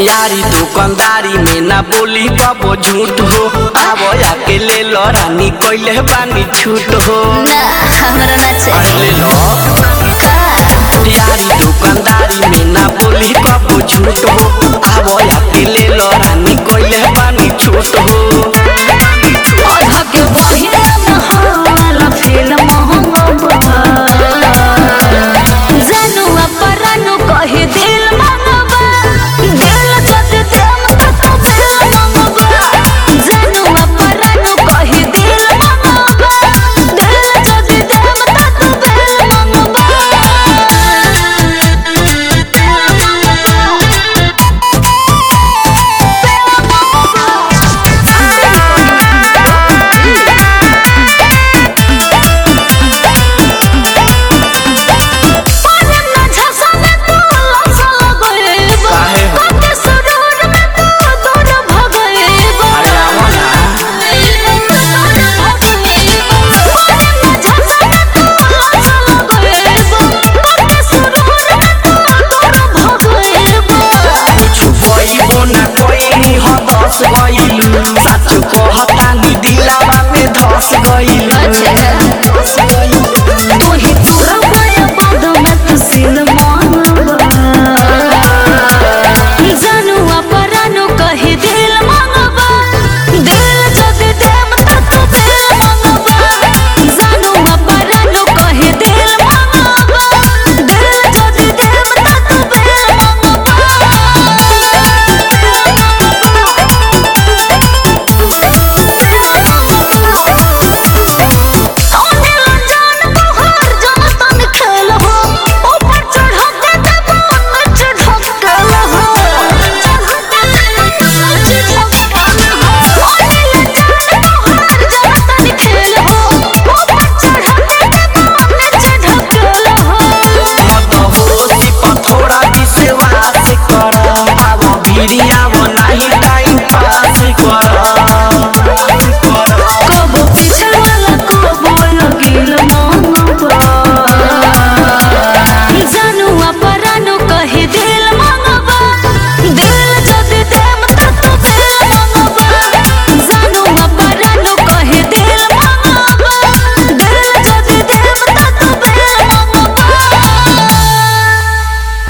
यारी दुकानदारी में ना बोली कबो झूठ हो आवो आके ले लो रानी कोइले बानी छूट हो ना हमरा ना अरे चाहिए ले लो का यारी दुकानदारी में ना बोली कबो झूठ हो